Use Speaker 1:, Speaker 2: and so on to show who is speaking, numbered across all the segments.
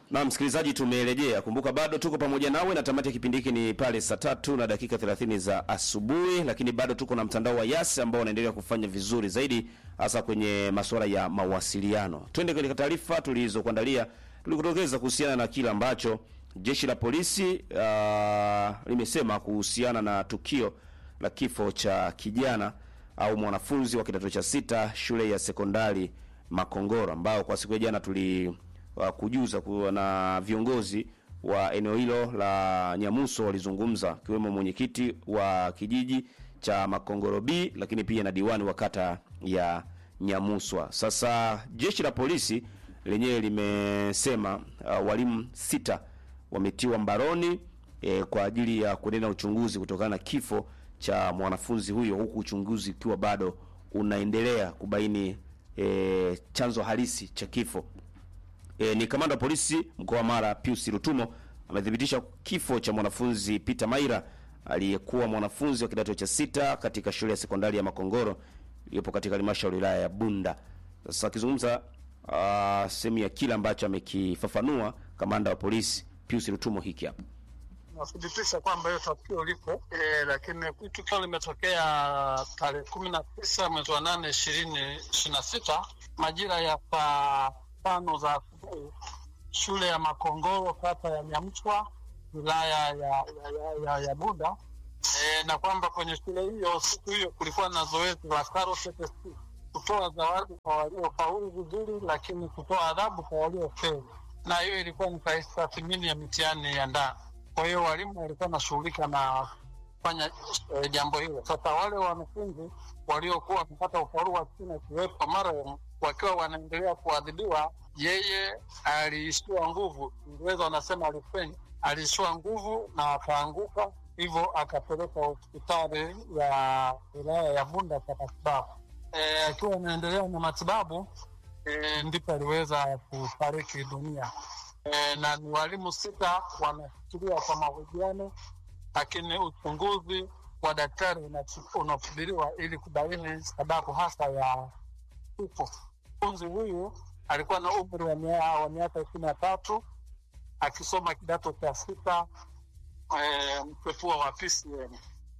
Speaker 1: Na msikilizaji, tumerejea. Kumbuka bado tuko pamoja nawe na tamati ya kipindi hiki ni pale saa tatu na dakika 30 za asubuhi, lakini bado tuko na mtandao wa Yas ambao unaendelea kufanya vizuri zaidi, hasa kwenye masuala ya mawasiliano. Twende katika taarifa tulizokuandalia, tulikutokeza kuhusiana na kile ambacho jeshi la polisi uh, limesema kuhusiana na tukio la kifo cha kijana au mwanafunzi wa kidato cha sita shule ya sekondari Makongoro ambao kwa siku ya jana tuli uh, kujuza kuwa na viongozi wa eneo hilo la Nyamuso walizungumza, akiwemo mwenyekiti wa kijiji cha Makongoro B, lakini pia na diwani wa kata ya Nyamuswa. Sasa jeshi la polisi lenyewe limesema uh, walimu sita wametiwa mbaroni eh, kwa ajili ya kuendelea na uchunguzi kutokana na kifo cha mwanafunzi huyo, huku uchunguzi ukiwa bado unaendelea kubaini eh, chanzo halisi cha kifo. E, ni kamanda wa polisi mkoa wa Mara Pius Rutumo amethibitisha kifo cha mwanafunzi Peter Maira aliyekuwa mwanafunzi wa kidato cha sita katika shule ya sekondari ya Makongoro iliyopo katika halmashauri ya wilaya ya Bunda. Sasa akizungumza uh, sehemu ya kile ambacho amekifafanua kamanda wa polisi Pius Rutumo hiki hapa.
Speaker 2: Nathibitisha kwamba hiyo tukio lipo e, lakini tukio limetokea tarehe kumi na tisa mwezi wa nane ishirini ishirini na sita majira ya saa tano za asubuhi shule ya Makongoro kata ya Nyamchwa wilaya ya, ya, ya, ya, ya Bunda e, na kwamba kwenye shule hiyo siku hiyo kulikuwa na zoezi la KRCTC kutoa zawadi kwa waliofaulu vizuri, lakini kutoa adhabu kwa waliofeli, na hiyo ilikuwa ni tathmini ya mitihani ya ndani. Kwa hiyo walimu walikuwa wanashughulika na kufanya e, jambo hilo. Sasa wale wanafunzi waliokuwa wamepata ufaulu wa chini akiwepo marehemu wakiwa wanaendelea kuadhibiwa, yeye aliishiwa nguvu, Ingereza wanasema alifenya, aliishiwa nguvu na akaanguka, hivyo akapelekwa hospitali ya wilaya ya Bunda kwa matibabu. E, akiwa anaendelea na matibabu e, ndipo aliweza kufariki dunia. E, na ni walimu sita wanafikiriwa kwa mahojiano, lakini uchunguzi wa daktari unasubiriwa ili kubaini sababu hasa ya kifo. Mfunzi huyu alikuwa na umri wa miaka ishirini na tatu akisoma kidato cha sita e, mpepua wa PCM.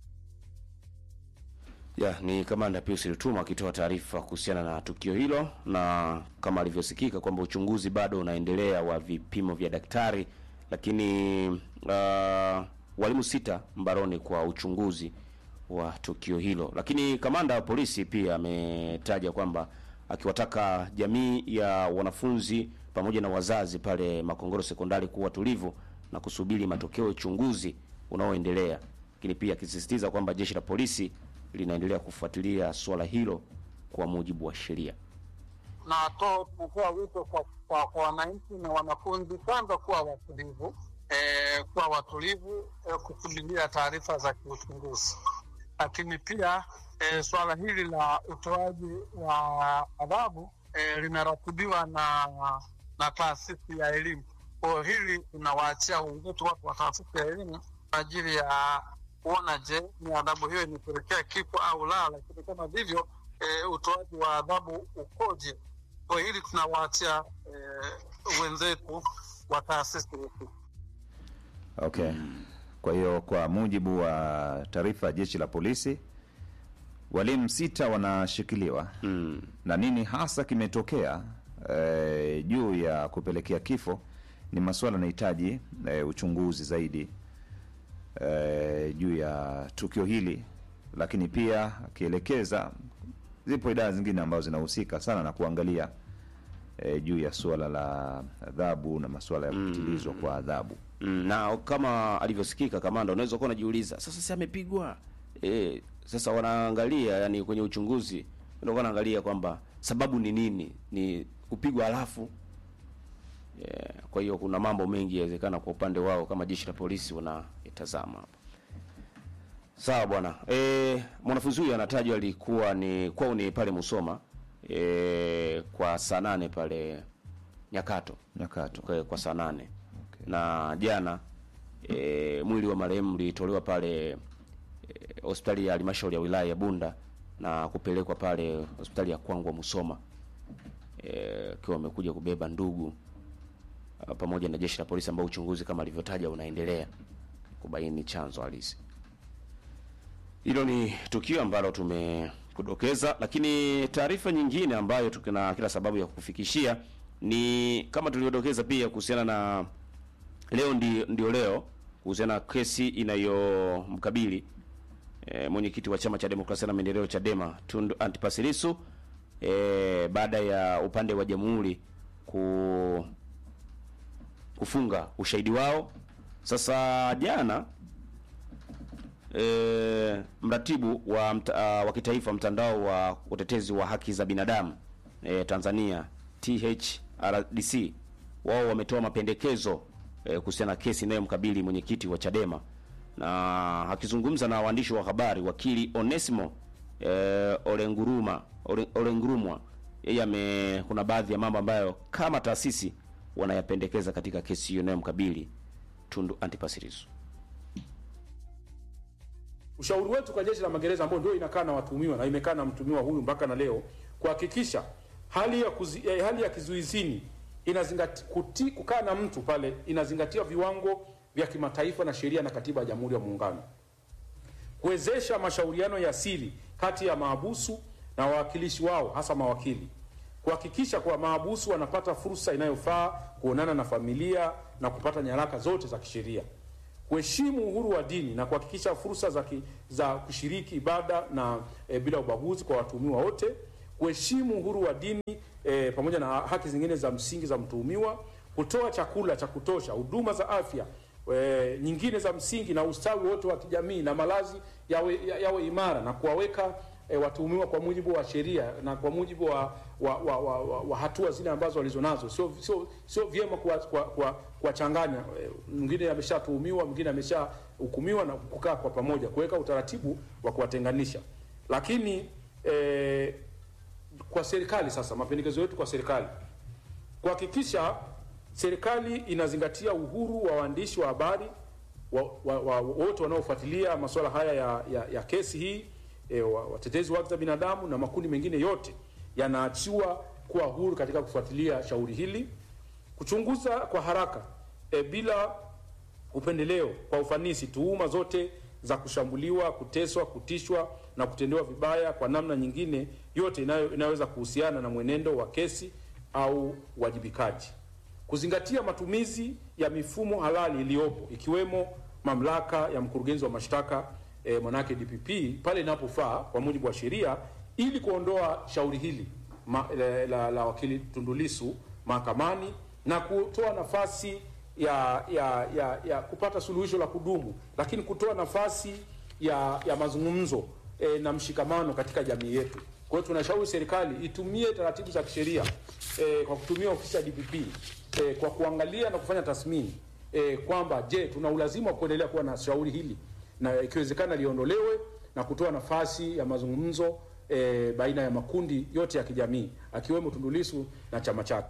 Speaker 1: Ya, ni kamanda Pius Rutuma akitoa taarifa kuhusiana na tukio hilo, na kama alivyosikika kwamba uchunguzi bado unaendelea wa vipimo vya daktari, lakini uh, walimu sita mbaroni kwa uchunguzi wa tukio hilo. Lakini kamanda wa polisi pia ametaja kwamba akiwataka jamii ya wanafunzi pamoja na wazazi pale Makongoro sekondari kuwa tulivu na kusubiri matokeo ya uchunguzi unaoendelea, lakini pia akisisitiza kwamba jeshi la polisi linaendelea kufuatilia suala hilo kwa mujibu wa sheria.
Speaker 2: Na to tunatoa wito kwa kwa kwa wananchi na wanafunzi kwanza kuwa watulivu, e, kuwa watulivu e, kusubiria taarifa za kiuchunguzi, lakini pia e, suala hili la utoaji wa adhabu e, linaratibiwa na na taasisi ya elimu. Kwa hili tunawaachia wenzetu watu wa taasisi ya elimu kwa ajili ya kuona je, ni adhabu hiyo imepelekea kifo au la, lakini kama vivyo e, utoaji wa adhabu ukoje? Kwa hili tunawaachia e, wenzetu wa taasisi yetu.
Speaker 3: Okay. Kwa hiyo kwa mujibu wa taarifa ya jeshi la polisi walimu sita wanashikiliwa
Speaker 1: Mm.
Speaker 3: na nini hasa kimetokea e, juu ya kupelekea kifo ni masuala yanahitaji e, uchunguzi zaidi e, juu ya tukio hili, lakini pia akielekeza zipo idara zingine ambazo zinahusika sana na kuangalia e, juu ya suala la adhabu na masuala ya kupitilizwa kwa adhabu.
Speaker 1: Mm, na kama alivyosikika kamanda, unaweza kuwa unajiuliza sasa, si amepigwa e, sasa wanaangalia yani kwenye uchunguzi ndio wanaangalia kwamba sababu ni nini, ni kupigwa halafu yeah. Kwa hiyo kuna mambo mengi yawezekana kwa upande wao kama jeshi la polisi wanayatazama hapa. Sawa bwana. E, mwanafunzi huyu anatajwa alikuwa ni kwao ni pale Musoma e, kwa saa nane pale Nyakato
Speaker 3: Nyakato.
Speaker 1: kwa, kwa saa nane na jana e, mwili wa marehemu ulitolewa pale e, hospitali ya halmashauri ya wilaya ya Bunda na kupelekwa pale hospitali ya Kwangwa Musoma akiwa e, amekuja kubeba ndugu uh, pamoja na jeshi la polisi ambao uchunguzi kama alivyotaja unaendelea kubaini chanzo halisi. Hilo ni tukio ambalo tumekudokeza, lakini taarifa nyingine ambayo tuna kila sababu ya kufikishia ni kama tulivyodokeza pia kuhusiana na leo ndi, ndio leo kuhusiana na kesi inayomkabili e, mwenyekiti wa chama cha demokrasia na maendeleo Chadema Tundu Antipas Lissu e, baada ya upande wa jamhuri ku kufunga ushahidi wao. Sasa jana e, mratibu wa, mta, wa kitaifa mtandao wa utetezi wa haki za binadamu e, Tanzania THRDC wao wametoa mapendekezo e, kuhusiana na kesi inayomkabili mwenyekiti wa Chadema, na akizungumza na waandishi wa habari wakili Onesimo e, Olenguruma Ole, Olengurumwa yeye ame kuna baadhi ya mambo ambayo kama taasisi wanayapendekeza katika kesi hiyo inayomkabili Tundu Antipas Lissu.
Speaker 4: Ushauri wetu kwa jeshi la magereza ambao ndio inakaa na watuhumiwa na imekaa na mtuhumiwa huyu mpaka na leo kuhakikisha hali ya kuzi, eh, hali ya kizuizini inazingatia kuti, kukaa na mtu pale inazingatia viwango vya kimataifa na sheria na katiba ya Jamhuri ya Muungano, kuwezesha mashauriano ya siri kati ya maabusu na wawakilishi wao, hasa mawakili, kuhakikisha kuwa maabusu wanapata fursa inayofaa kuonana na familia na kupata nyaraka zote za kisheria, kuheshimu uhuru wa dini na kuhakikisha fursa za, ki, za kushiriki ibada na e, bila ubaguzi kwa watuhumiwa wote, kuheshimu uhuru wa dini e, pamoja na haki zingine za msingi za mtuhumiwa, kutoa chakula cha kutosha, huduma za afya e, nyingine za msingi na ustawi wote wa kijamii na malazi yawe, yawe imara na kuwaweka e, watuhumiwa kwa mujibu wa sheria na kwa mujibu wa, wa, wa, wa, wa, wa hatua zile ambazo walizonazo. Sio sio sio vyema kuwachanganya kwa, kwa e, mwingine ameshatuhumiwa mwingine ameshahukumiwa na kukaa kwa pamoja, kuweka utaratibu wa kuwatenganisha. Lakini e, kwa serikali sasa, mapendekezo yetu kwa serikali kuhakikisha serikali inazingatia uhuru wa waandishi wa habari wote wa, wa, wa, wanaofuatilia masuala haya ya, ya, ya kesi hii e, watetezi wa haki za binadamu na makundi mengine yote yanaachiwa kuwa huru katika kufuatilia shauri hili, kuchunguza kwa haraka e, bila upendeleo, kwa ufanisi tuhuma zote za kushambuliwa, kuteswa, kutishwa na kutendewa vibaya kwa namna nyingine yote inayo, inayoweza kuhusiana na mwenendo wa kesi au uwajibikaji, kuzingatia matumizi ya mifumo halali iliyopo ikiwemo mamlaka ya mkurugenzi wa mashtaka e, manake DPP pale inapofaa kwa mujibu wa sheria ili kuondoa shauri hili ma, la, la, la wakili Tundu Lissu mahakamani na kutoa nafasi ya, ya, ya, ya kupata suluhisho la kudumu, lakini kutoa nafasi ya, ya mazungumzo e, na mshikamano katika jamii yetu. Kwa hiyo tunashauri serikali itumie taratibu za kisheria e, kwa kutumia ofisi ya DPP e, kwa kuangalia na kufanya tathmini e, kwamba je, tuna ulazima wa kuendelea kuwa na shauri hili na ikiwezekana liondolewe na kutoa nafasi ya mazungumzo e, baina ya makundi yote ya kijamii akiwemo Tundu Lissu na chama chake.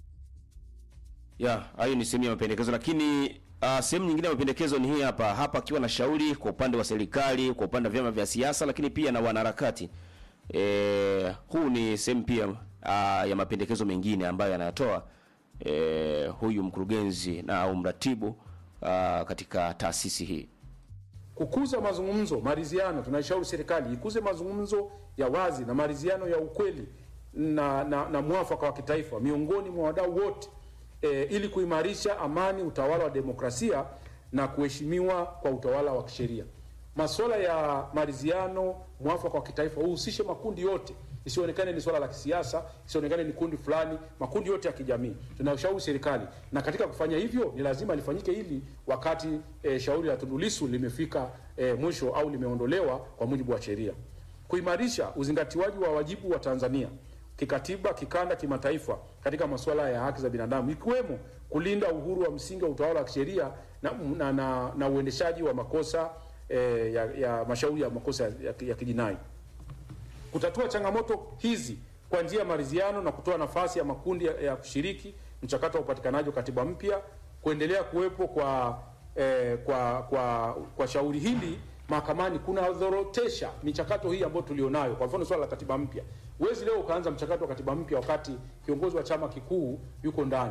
Speaker 1: Ya, hayo ni sehemu ya mapendekezo, lakini uh, sehemu nyingine ya mapendekezo ni hii hapa hapa, akiwa na shauri kwa upande wa serikali, kwa upande wa vyama vya siasa, lakini pia na wanaharakati. E, huu ni sehemu pia uh, ya mapendekezo mengine ambayo anayatoa e, huyu mkurugenzi na au mratibu uh, katika taasisi hii
Speaker 4: kukuza mazungumzo, maridhiano. Tunaishauri serikali ikuze mazungumzo ya wazi na maridhiano ya ukweli na, na, na mwafaka wa kitaifa miongoni mwa wadau wote e, ili kuimarisha amani, utawala wa demokrasia na kuheshimiwa kwa utawala wa kisheria. Masuala ya maridhiano, mwafaka wa kitaifa uhusishe makundi yote, isionekane ni swala la kisiasa, isionekane ni kundi fulani, makundi yote ya kijamii. Tunashauri serikali, na katika kufanya hivyo ni lazima lifanyike hili wakati e, shauri la Tundu Lissu limefika e, mwisho au limeondolewa kwa mujibu wa sheria. Kuimarisha uzingatiwaji wa wajibu wa Tanzania kikatiba, kikanda, kimataifa katika masuala ya haki za binadamu ikiwemo kulinda uhuru wa msingi wa utawala wa kisheria na, na, na, na uendeshaji wa makosa e, ya, ya mashauri ya makosa ya, ya kijinai kutatua changamoto hizi kwa njia ya maridhiano na kutoa nafasi ya makundi ya, ya kushiriki mchakato wa upatikanaji wa katiba mpya, kuendelea kuwepo kwa, eh, kwa kwa kwa shauri hili mahakamani kunadhorotesha michakato hii ambayo tulionayo. Kwa mfano swala la katiba mpya, huwezi leo ukaanza mchakato wa katiba mpya wakati kiongozi wa chama kikuu yuko ndani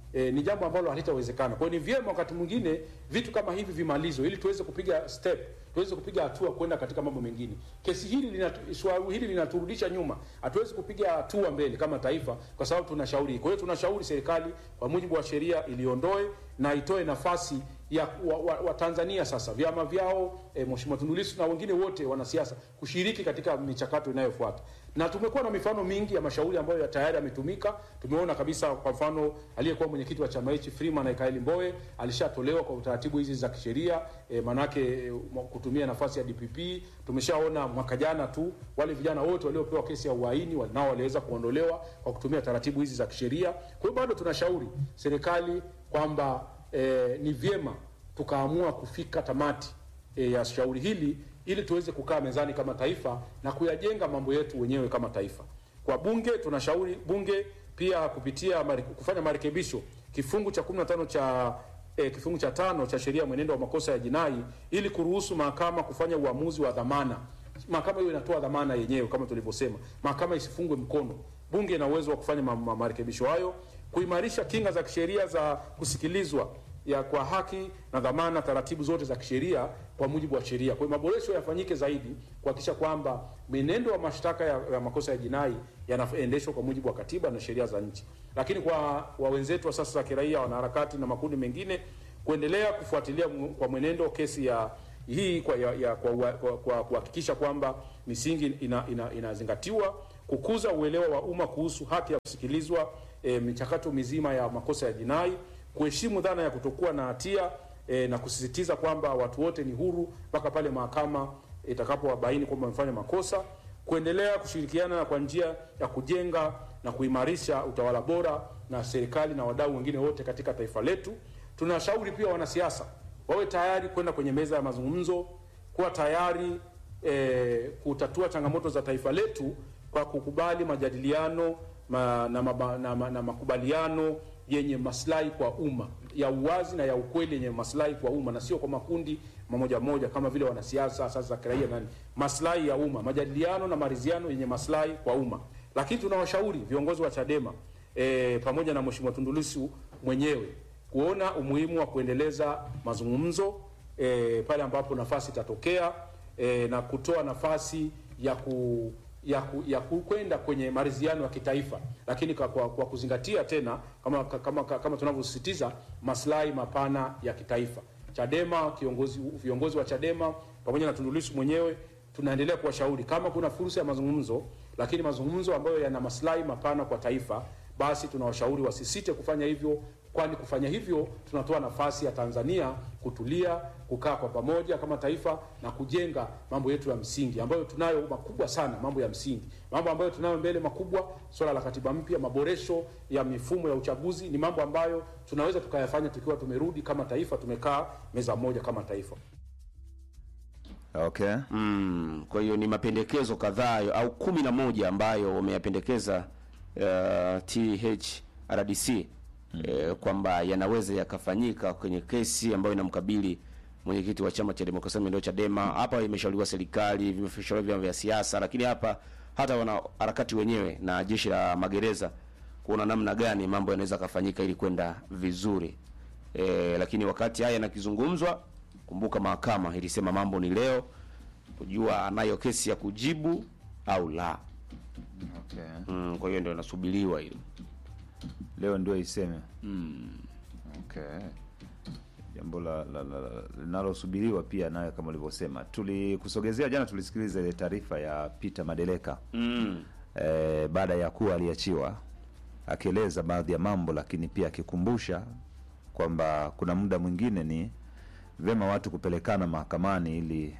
Speaker 4: e, ni jambo ambalo halitawezekana. Kwa hiyo ni vyema wakati mwingine vitu kama hivi vimalizwe, ili tuweze kupiga step, tuweze kupiga hatua kwenda katika mambo mengine. Kesi hili linatu, swala hili linaturudisha nyuma, hatuwezi kupiga hatua mbele kama taifa, kwa sababu tunashauri. Kwa hiyo tunashauri serikali kwa mujibu wa sheria iliondoe na itoe nafasi ya wa, wa, wa Tanzania sasa vyama vyao e, Mheshimiwa Tundu Lissu na wengine wote wanasiasa kushiriki katika michakato inayofuata, na tumekuwa na mifano mingi ya mashauri ambayo ya tayari yametumika. Tumeona kabisa, kwa mfano aliyekuwa mwenyekiti wa chama hichi Freeman Aikaeli Mbowe alishatolewa kwa utaratibu hizi za kisheria e, manake e, kutumia nafasi ya DPP. Tumeshaona mwaka jana tu wale vijana wote waliopewa kesi ya uhaini nao waliweza kuondolewa kwa kutumia taratibu hizi za kisheria. Kwa hiyo bado tunashauri serikali kwamba e, ni vyema tukaamua kufika tamati e, ya shauri hili ili tuweze kukaa mezani kama taifa na kuyajenga mambo yetu wenyewe kama taifa. Kwa bunge tunashauri bunge pia kupitia mari, kufanya marekebisho kifungu cha 15 cha e, kifungu cha tano cha sheria ya mwenendo wa makosa ya jinai ili kuruhusu mahakama kufanya uamuzi wa dhamana. Mahakama hiyo inatoa dhamana yenyewe kama tulivyosema, mahakama isifungwe mkono. Bunge ina uwezo wa kufanya ma, ma, marekebisho hayo, kuimarisha kinga za kisheria za kusikilizwa ya kwa haki na dhamana, taratibu zote za kisheria kwa mujibu wa sheria. Kwa hiyo maboresho yafanyike zaidi kuhakikisha kwamba mwenendo wa mashtaka ya, ya makosa ya jinai yanaendeshwa kwa mujibu wa katiba na sheria za nchi. Lakini kwa wa wenzetu wa sasa za kiraia, wanaharakati na makundi mengine kuendelea kufuatilia kwa mwenendo kesi ya hii kwa ya, ya, kwa kwa kuhakikisha kwamba misingi inazingatiwa ina, ina kukuza uelewa wa umma kuhusu haki ya kusikilizwa e, michakato mizima ya makosa ya jinai kuheshimu dhana ya kutokuwa na hatia e, na kusisitiza kwamba watu wote ni huru mpaka pale mahakama itakapowabaini kwamba wamefanya makosa, kuendelea kushirikiana kwa njia ya kujenga na kuimarisha utawala bora na serikali na wadau wengine wote katika taifa letu. Tunashauri pia wanasiasa wawe tayari kwenda kwenye meza ya mazungumzo, kuwa tayari e, kutatua changamoto za taifa letu kwa kukubali majadiliano ma, na, ma, na, na, na makubaliano yenye maslahi kwa umma ya uwazi na ya ukweli yenye maslahi kwa umma na sio kwa makundi mamoja moja kama vile wanasiasa sasa za kiraia nani, maslahi ya umma, majadiliano na maridhiano yenye maslahi kwa umma. Lakini tunawashauri viongozi wa Chadema e, pamoja na Mheshimiwa Tundu Lissu mwenyewe kuona umuhimu wa kuendeleza mazungumzo e, pale ambapo nafasi itatokea e, na kutoa nafasi ya ku ya, ku, ya kwenda kwenye maridhiano ya kitaifa, lakini kwa, kwa, kwa kuzingatia tena kama, kama, kama tunavyosisitiza maslahi mapana ya kitaifa. Chadema kiongozi, viongozi wa Chadema pamoja na Tundu Lissu mwenyewe tunaendelea kuwashauri kama kuna fursa ya mazungumzo, lakini mazungumzo ambayo yana maslahi mapana kwa taifa, basi tunawashauri wasisite kufanya hivyo, kwani kufanya hivyo tunatoa nafasi ya Tanzania kutulia, kukaa kwa pamoja kama taifa na kujenga mambo yetu ya msingi ambayo tunayo makubwa sana, mambo ya msingi, mambo ambayo tunayo mbele makubwa, swala la katiba mpya, maboresho ya mifumo ya uchaguzi, ni mambo ambayo tunaweza tukayafanya tukiwa tumerudi kama taifa, tumekaa meza moja kama taifa.
Speaker 3: Okay.
Speaker 1: Mm, kwa hiyo ni mapendekezo kadhaa au kumi na moja ambayo wameyapendekeza uh, THRDC mm. eh, kwamba yanaweza yakafanyika kwenye kesi ambayo inamkabili mwenyekiti wa chama cha demokrasia na maendeleo Chadema. Hapa imeshauriwa serikali, vimeshauriwa vyama vya siasa, lakini hapa hata wana harakati wenyewe na jeshi la magereza kuona namna gani mambo yanaweza kafanyika ili kwenda vizuri. E, lakini wakati haya yanakizungumzwa, kumbuka mahakama ilisema mambo ni leo kujua anayo kesi ya kujibu au la.
Speaker 3: Okay.
Speaker 1: Mm, kwa hiyo ndio inasubiriwa hilo.
Speaker 3: Leo ndio iseme. Okay. Jambo la la- la- la- linalosubiriwa pia nayo kama ulivyosema. Tulikusogezea jana, tulisikiliza ile taarifa ya Peter Madeleka
Speaker 1: Mm.
Speaker 3: eh, baada ya kuwa aliachiwa akieleza baadhi ya mambo, lakini pia akikumbusha kwamba kuna muda mwingine ni vyema watu kupelekana mahakamani ili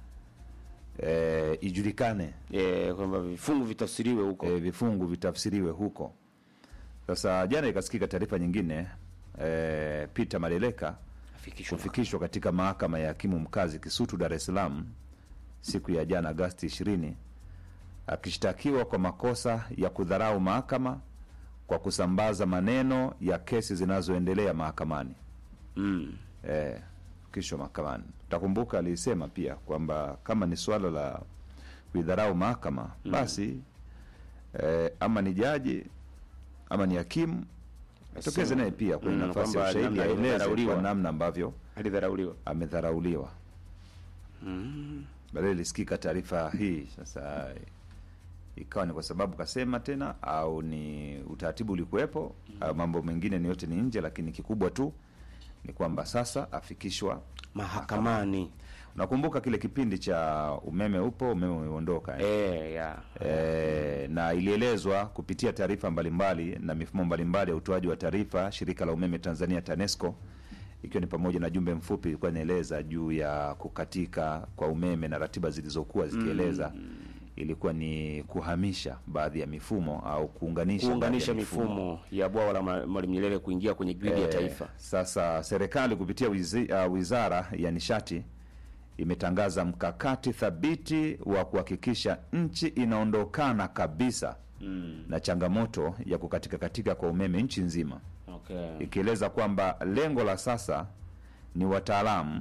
Speaker 3: eh, ijulikane
Speaker 1: E, kwamba vifungu vitafsiriwe huko.
Speaker 3: e, vifungu vitafsiriwe huko. Sasa jana ikasikika taarifa nyingine e, Peter Madeleka
Speaker 1: Afikishwe
Speaker 3: kufikishwa katika mahakama ya hakimu mkazi Kisutu, Dar es Salaam siku ya jana Agasti 20 akishtakiwa kwa makosa ya kudharau mahakama kwa kusambaza maneno ya kesi zinazoendelea mahakamani.
Speaker 1: Mm.
Speaker 3: Eh, fikishwa mahakamani. Utakumbuka alisema pia kwamba kama ni suala la kuidharau mahakama basi eh, ama ni jaji ama ni hakimu tokeze naye pia kwenye
Speaker 1: Mm,
Speaker 3: nafasi ya
Speaker 1: kwamba
Speaker 3: ushahidi
Speaker 1: namna
Speaker 3: aeleze
Speaker 1: alivyodharauliwa.
Speaker 3: kwa namna ambavyo
Speaker 1: alidharauliwa
Speaker 3: amedharauliwa. Baadaye ilisikika taarifa hii sasa, ikawa ni kwa sababu kasema tena, au ni utaratibu ulikuwepo, au mambo mengine ni yote ni nje, lakini kikubwa tu ni kwamba sasa afikishwa.
Speaker 1: mahakamani
Speaker 3: Nakumbuka kile kipindi cha umeme upo, umeme umeondoka eh?
Speaker 1: eh, ya
Speaker 3: E, na ilielezwa kupitia taarifa mbalimbali na mifumo mbalimbali ya utoaji wa taarifa, shirika la umeme Tanzania TANESCO, ikiwa ni pamoja na jumbe mfupi ilikuwa inaeleza juu ya kukatika kwa umeme na ratiba zilizokuwa zikieleza ilikuwa ni kuhamisha baadhi ya mifumo au kuunganisha,
Speaker 1: kuunganisha
Speaker 3: baadhi ya
Speaker 1: mifumo ya bwawa la Ma- Mwalimu Nyerere kuingia kwenye gridi ya
Speaker 3: Eh,
Speaker 1: taifa.
Speaker 3: Sasa serikali kupitia wizi, uh, wizara ya nishati imetangaza mkakati thabiti wa kuhakikisha nchi inaondokana kabisa na changamoto ya kukatika katika kwa umeme nchi nzima,
Speaker 1: Okay.
Speaker 3: ikieleza kwamba lengo la sasa ni wataalamu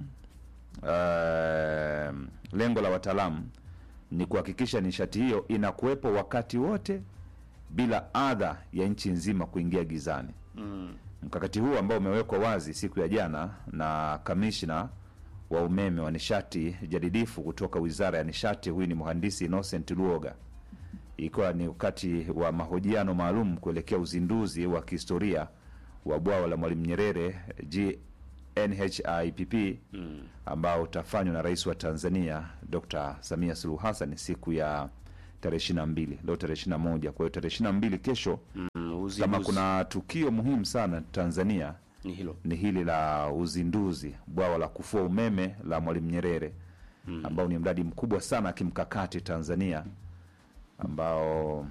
Speaker 3: uh, lengo la wataalamu ni kuhakikisha nishati hiyo inakuwepo wakati wote bila adha ya nchi nzima kuingia gizani. Mkakati huu ambao umewekwa wazi siku ya jana na kamishna wa umeme wa nishati jadidifu kutoka Wizara ya Nishati, huyu ni mhandisi Innocent Luoga, ikiwa ni wakati wa mahojiano maalum kuelekea uzinduzi wa kihistoria wa bwawa la Mwalimu Nyerere GNHIPP ambao utafanywa na Rais wa Tanzania Dr. Samia Suluhu Hassan siku ya tarehe ishirini na mbili leo tarehe ishirini na moja Kwa hiyo tarehe ishirini na mbili kesho
Speaker 1: Mm,
Speaker 3: kama
Speaker 1: uzinduzi
Speaker 3: kuna tukio muhimu sana Tanzania
Speaker 1: ni hilo.
Speaker 3: ni hili la uzinduzi bwawa la kufua umeme la Mwalimu Nyerere ambao ni mradi mkubwa sana kimkakati Tanzania ambao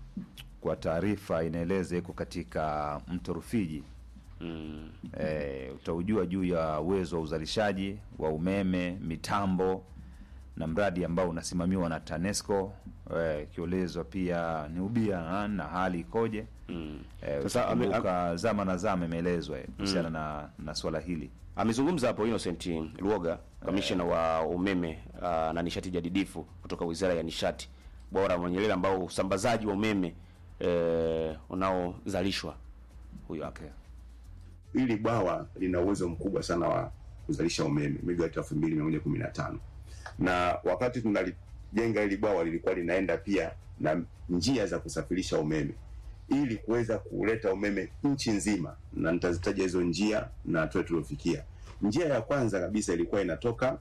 Speaker 3: kwa taarifa inaeleza iko katika mto Rufiji.
Speaker 1: Mm.
Speaker 3: E, utaujua juu ya uwezo wa uzalishaji wa umeme, mitambo na mradi ambao unasimamiwa na TANESCO eh, ikielezwa pia ni ubia na hali ikoje.
Speaker 1: Mm.
Speaker 3: Eh,
Speaker 1: Sasa ame-
Speaker 3: utakumbuka zama na zama imeelezwa eh, kuhusiana na, na swala hili
Speaker 1: Amezungumza hapo Innocent Luoga, kamishna wa umeme uh, na nishati jadidifu kutoka Wizara ya Nishati, bwawa la Mwalimu Nyerere ambao usambazaji wa umeme eh, unaozalishwa huyo hapo.
Speaker 3: okay.
Speaker 5: Hili bwawa lina uwezo mkubwa sana wa kuzalisha umeme megawati elfu mbili mia moja kumi na tano na wakati tunalijenga hili bwawa lilikuwa linaenda pia na njia za kusafirisha umeme ili kuweza kuleta umeme nchi nzima, na nitazitaja hizo njia na hatua tuliofikia. Njia ya kwanza kabisa ilikuwa inatoka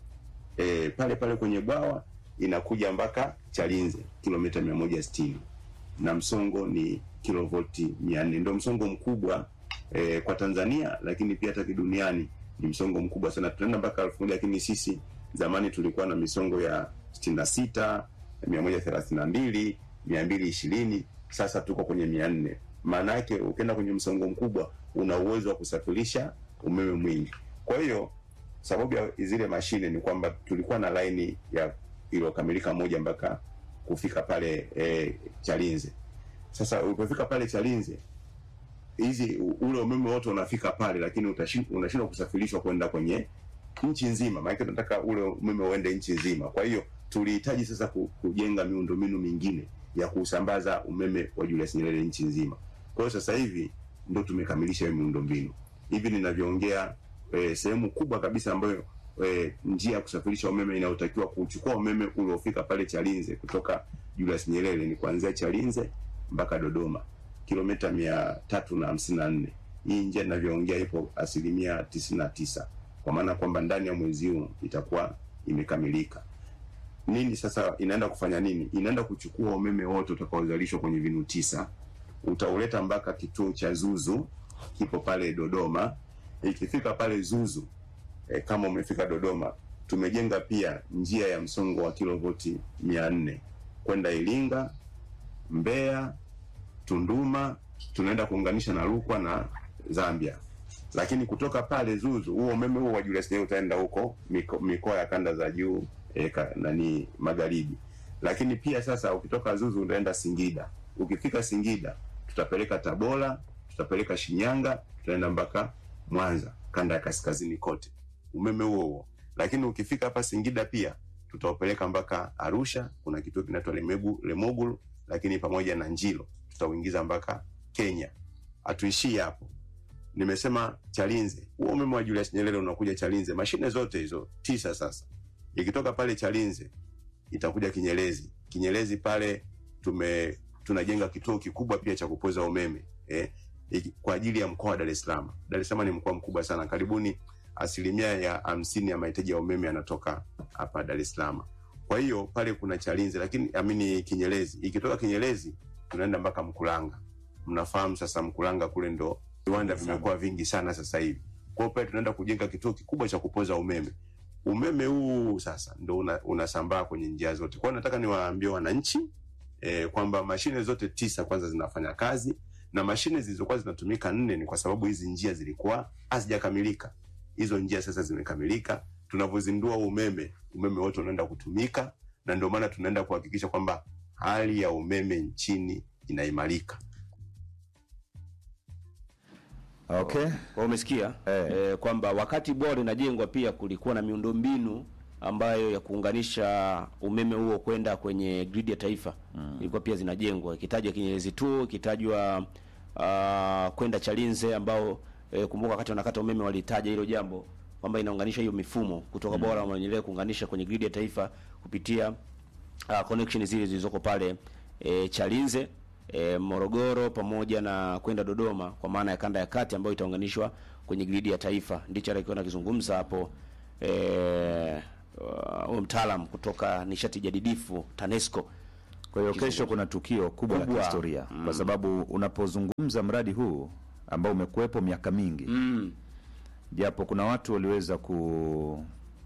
Speaker 5: e, pale pale kwenye bwawa inakuja mpaka Chalinze kilomita mia moja sitini na msongo ni kilovolti mia nne ndio msongo mkubwa eh, kwa Tanzania, lakini pia hata kiduniani ni msongo mkubwa sana. Tunaenda mpaka elfu moja lakini sisi zamani tulikuwa na misongo ya sitini na sita mia moja thelathini na mbili mia mbili ishirini sasa tuko kwenye mia nne maana yake ukienda kwenye msongo mkubwa una uwezo wa kusafirisha umeme mwingi. Kwa hiyo sababu ya zile mashine ni kwamba tulikuwa na laini ya iliyokamilika moja mpaka kufika pale eh, Chalinze. Sasa ulipofika pale Chalinze, hizi ule umeme wote unafika pale, lakini utashi- unashindwa kusafirishwa kwenda kwenye nchi nzima, maana tunataka ule umeme uende nchi nzima. Kwa hiyo tulihitaji sasa ku- kujenga miundombinu mingine ya kusambaza umeme wa Julius Nyerere nchi nzima. Kwa hiyo sasa hivi ndo tumekamilisha hiyo miundombinu. Hivi ninavyoongea, eh, sehemu kubwa kabisa ambayo eh, njia ya kusafirisha umeme inayotakiwa kuchukua umeme uliofika pale Chalinze kutoka Julius Nyerere ni kuanzia Chalinze mpaka Dodoma kilomita mia tatu na hamsini na nne. Hii njia inavyoongea ipo asilimia tisini na tisa kwa maana kwamba ndani ya mwezi huu itakuwa imekamilika. Nini sasa inaenda kufanya nini? Inaenda kuchukua umeme wote utakaozalishwa kwenye vinu tisa, utauleta mpaka kituo cha Zuzu, kipo pale Dodoma. Ikifika pale Zuzu e, kama umefika Dodoma, tumejenga pia njia ya msongo wa kilovoti mia nne kwenda Iringa, Mbeya, Tunduma, tunaenda kuunganisha na Rukwa na Zambia. Lakini kutoka pale Zuzu, huo umeme huo wa Julius Nyerere utaenda huko miko- mikoa ya kanda za juu e, ka, nani magharibi. Lakini pia sasa ukitoka Zuzu utaenda Singida. Ukifika Singida tutapeleka Tabora, tutapeleka Shinyanga, tutaenda mpaka Mwanza, kanda ya kaskazini kote, umeme huo huo. Lakini ukifika hapa Singida pia tutaupeleka mpaka Arusha, kuna kituo kinaitwa Lemegu- Lemogulu, lakini pamoja na Njilo tutauingiza mpaka Kenya. Hatuishii hapo, nimesema Chalinze, huo umeme wa Julius Nyerere unakuja Chalinze, mashine zote hizo tisa sasa, ikitoka pale Chalinze itakuja Kinyerezi. Kinyerezi pale tume tunajenga kituo kikubwa pia cha kupoza umeme eh, iki- kwa ajili ya mkoa wa Dar es Salaam. Dar es Salaam ni mkoa mkubwa sana, karibuni asilimia ya hamsini ya mahitaji ya umeme yanatoka hapa Dar es Salaam. Kwa hiyo pale kuna Chalinze, lakini amini Kinyerezi. Ikitoka Kinyerezi tunaenda mpaka Mkulanga. Mnafahamu sasa Mkulanga kule ndo viwanda vimekuwa vingi sana sasa hivi. Kwa hiyo pale tunaenda kujenga kituo kikubwa cha kupoza umeme. Umeme huu sasa ndo una, unasambaa kwenye njia zote. Kwa hiyo nataka niwaambie wananchi eh, kwamba mashine zote tisa kwanza zinafanya kazi na mashine zilizokuwa zinatumika nne ni kwa sababu hizi njia zilikuwa hazijakamilika. Hizo njia sasa zimekamilika. Tunavyozindua umeme, umeme wote unaenda kutumika, na ndio maana tunaenda kuhakikisha kwamba hali ya umeme nchini inaimarika.
Speaker 3: Okay.
Speaker 1: Kwa umesikia
Speaker 3: Eh.
Speaker 1: eh, kwamba wakati bwawa linajengwa pia kulikuwa na miundombinu ambayo ya kuunganisha umeme huo kwenda kwenye gridi ya taifa ilikuwa pia zinajengwa, ikitajwa Kinyerezi tu, ikitajwa uh, kwenda Chalinze ambao eh, kumbuka wakati wanakata umeme walitaja hilo jambo kwamba inaunganisha hiyo mifumo kutoka bwawa la Mwalimu Nyerere kuunganisha kwenye gridi ya taifa kupitia uh, connection zile zilizoko pale e, Chalinze e, Morogoro pamoja na kwenda Dodoma kwa maana ya kanda ya kati ambayo itaunganishwa kwenye gridi ya taifa. Ndicho alikuwa anakizungumza hapo eh uh, mtaalam kutoka nishati jadidifu TANESCO.
Speaker 3: Kwa hiyo kesho kuna tukio kubwa la
Speaker 1: Kubwa.
Speaker 3: kihistoria kwa sababu unapozungumza mradi huu ambao umekuwepo miaka mingi
Speaker 1: Mm.
Speaker 3: japo kuna watu waliweza ku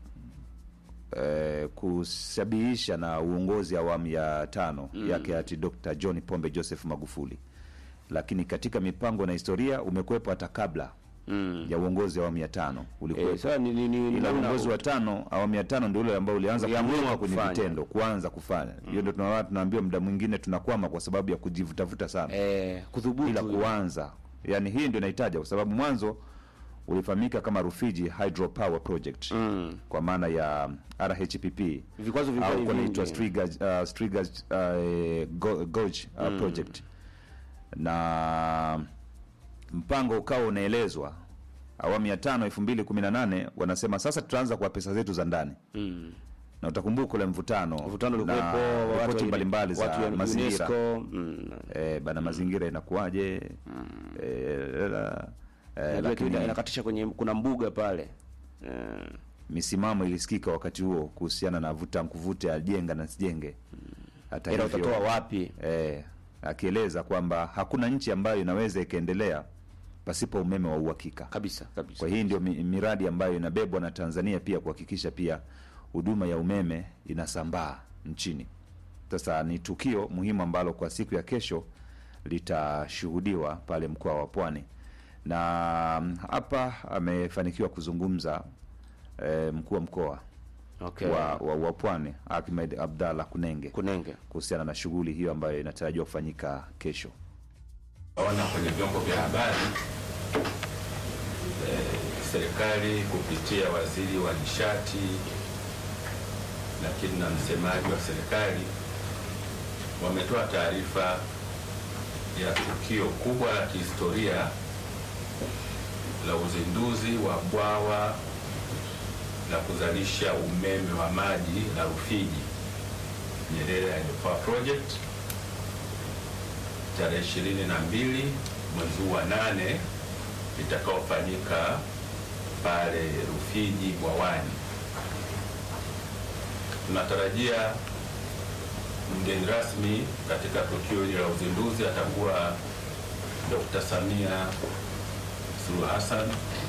Speaker 3: eh, kusabihisha na uongozi awamu ya tano yake hati Dr. John Pombe Joseph Magufuli, lakini katika mipango na historia umekuwepo hata kabla
Speaker 1: Mm.
Speaker 3: ya uongozi wa awamu ya tano ulikuwepo
Speaker 1: Eh, sasa ni ni, ni,
Speaker 3: ila
Speaker 1: naona-
Speaker 3: uongozi wa tano awamu ya tano ndio ule ambao ulianza
Speaker 1: Uliamua
Speaker 3: kuweka kwenye
Speaker 1: kufanya.
Speaker 3: vitendo kuanza kufanya hiyo ndio tunaona tunaambiwa muda mwingine tunakwama kwa sababu ya kujivutavuta sana
Speaker 1: eh, kudhubutu
Speaker 3: bila kuanza yani hii ndio inahitaja kwa sababu mwanzo ulifahamika kama Rufiji Hydropower Project
Speaker 1: Mm.
Speaker 3: kwa maana ya RHPP
Speaker 1: Vikwazo vilikuwa
Speaker 3: au
Speaker 1: ni
Speaker 3: kwa inaitwa
Speaker 1: vingi.
Speaker 3: Striga uh, Striga uh, Go- Gorge uh, project na mpango ukawa unaelezwa awamu ya tano elfu mbili kumi na nane wanasema sasa tutaanza kwa pesa zetu za ndani
Speaker 1: Mm.
Speaker 3: na utakumbuka ule mvutano
Speaker 1: Mvutano
Speaker 3: na
Speaker 1: ulikuwepo watu
Speaker 3: ripoti
Speaker 1: wa-
Speaker 3: mbalimbali za
Speaker 1: watu wa
Speaker 3: mazingira
Speaker 1: UNESCO, mm.
Speaker 3: eh, bana mazingira inakuwaje eh, la- eh,
Speaker 1: Najua
Speaker 3: lakini
Speaker 1: tu inakatisha kwenye kuna mbuga pale eh,
Speaker 3: misimamo ilisikika wakati huo kuhusiana na vuta nkuvute ajenga na sijenge hata
Speaker 1: ila
Speaker 3: hivyo
Speaker 1: utatoa wapi?
Speaker 3: eh, akieleza kwamba hakuna nchi ambayo inaweza ikaendelea pasipo umeme wa uhakika
Speaker 1: Kabisa kabisa.
Speaker 3: kwa hii ndio mi- miradi ambayo inabebwa na Tanzania pia kuhakikisha pia huduma ya umeme inasambaa nchini. Sasa ni tukio muhimu ambalo kwa siku ya kesho litashuhudiwa pale mkoa wa Pwani, na mm, hapa amefanikiwa kuzungumza eh, mkuu wa mkoa
Speaker 1: Okay.
Speaker 3: wa, wa, wa Pwani Ahmed Abdallah Kunenge
Speaker 1: Kunenge.
Speaker 3: kuhusiana na shughuli hiyo ambayo inatarajiwa kufanyika kesho.
Speaker 6: Ona kwenye vyombo vya habari eh, serikali kupitia waziri wa nishati lakini na msemaji wa serikali wametoa taarifa ya tukio kubwa la kihistoria la uzinduzi wa bwawa la kuzalisha umeme wa maji la Rufiji Nyerere Hydropower Project tarehe ishirini na mbili mwezi huu wa nane itakaofanyika pale Rufiji Bwawani. Tunatarajia mgeni rasmi katika tukio hili la uzinduzi atakuwa Dr. Samia Suluhu Hassan,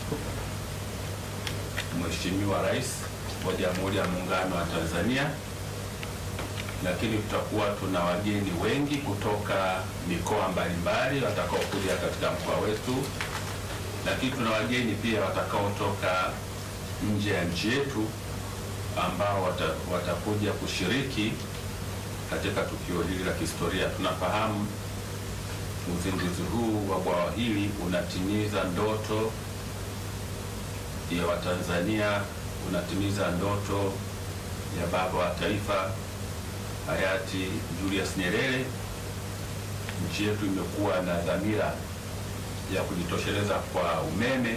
Speaker 6: Mheshimiwa Rais wa Jamhuri ya Muungano wa Tanzania lakini tutakuwa tuna wageni wengi kutoka mikoa mbalimbali watakaokuja katika mkoa wetu, lakini tuna wageni pia watakaotoka nje ya nchi yetu ambao wata, watakuja kushiriki katika tukio hili la kihistoria. Tunafahamu uzinduzi huu wa bwawa hili unatimiza ndoto ya Watanzania, unatimiza ndoto ya baba wa taifa hayati Julius Nyerere. Nchi yetu imekuwa na dhamira ya kujitosheleza kwa umeme,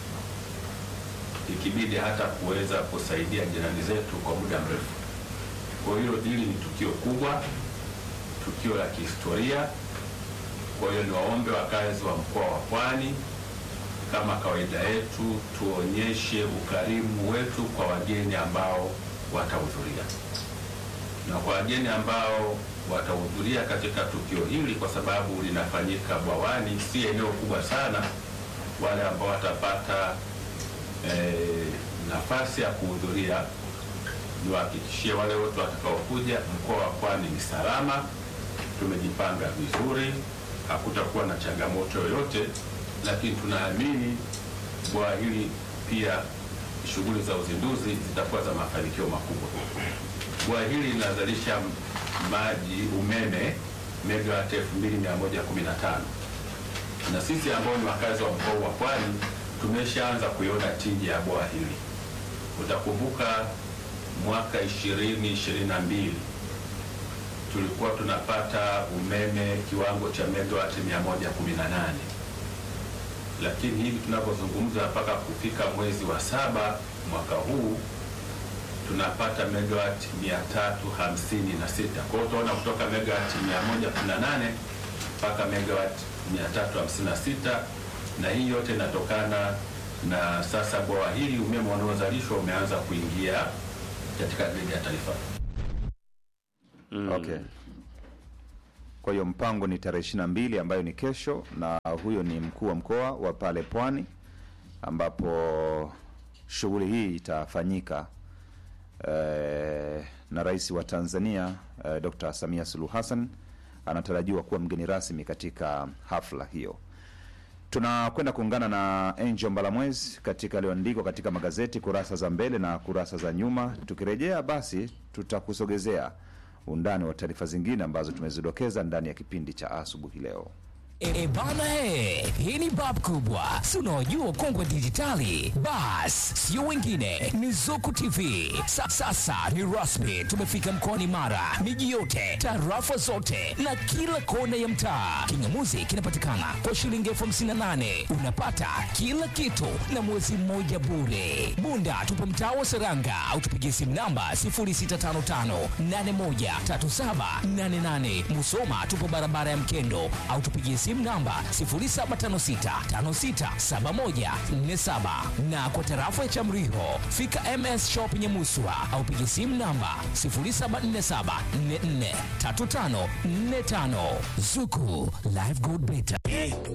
Speaker 6: ikibidi hata kuweza kusaidia jirani zetu kwa muda mrefu. Kwa hiyo hili ni tukio kubwa, tukio la kihistoria. Kwa hiyo niwaombe wakazi wa mkoa wa Pwani, kama kawaida yetu, tuonyeshe ukarimu wetu kwa wageni ambao watahudhuria, na kwa wageni ambao watahudhuria katika tukio hili, kwa sababu linafanyika bwawani, si eneo kubwa sana. Wale ambao watapata eh, nafasi ya kuhudhuria, niwahakikishie wale wote watakaokuja, mkoa wa Pwani ni salama, tumejipanga vizuri, hakutakuwa na changamoto yoyote, lakini tunaamini bwawa hili pia shughuli za uzinduzi zitakuwa za mafanikio makubwa. Bwawa hili linazalisha maji umeme megawati 2115 na sisi ambao ni wakazi wa mkoa wa Pwani tumeshaanza kuiona tija ya bwawa hili. Utakumbuka mwaka 2022 tulikuwa tunapata umeme kiwango cha megawati 118 lakini hivi tunavyozungumza mpaka kufika mwezi wa saba mwaka huu tunapata megawati 356. Kwa hiyo utaona kutoka megawati 118 mpaka megawati 356, na hii yote inatokana na sasa bwawa hili umeme unaozalishwa umeanza kuingia katika gridi ya taifa.
Speaker 3: Okay. Kwa hiyo mpango ni tarehe ishirini na mbili ambayo ni kesho, na huyo ni mkuu wa mkoa wa pale Pwani ambapo shughuli hii itafanyika eh, na rais wa Tanzania eh, Dr. Samia Suluhu Hassan anatarajiwa kuwa mgeni rasmi katika hafla hiyo. Tunakwenda kuungana na Angel Mbalamwezi katika yaliyoandikwa katika magazeti kurasa za mbele na kurasa za nyuma. Tukirejea basi, tutakusogezea undani wa taarifa zingine ambazo tumezidokeza ndani ya kipindi cha asubuhi leo.
Speaker 7: E bana he, hii ni bab kubwa, si unaojua kongwe dijitali. Bas, sio wengine, ni Zuku TV. Sa, sasa ni rasmi, tumefika mkoani Mara, miji yote, tarafa zote na kila kona ya mtaa. Kingamuzi kinapatikana kwa shilingi elfu hamsini na nane unapata kila kitu na mwezi mmoja bure. Bunda tupo mtaa wa Seranga au tupigie simu namba 0655813788. Musoma tupo barabara ya Mkendo au tupigie simu namba 0756567147 na kwa tarafa ya Chamriho fika MS Shop Nyamuswa au pigie simu namba 0747443545. Zuku Live Gold Beta.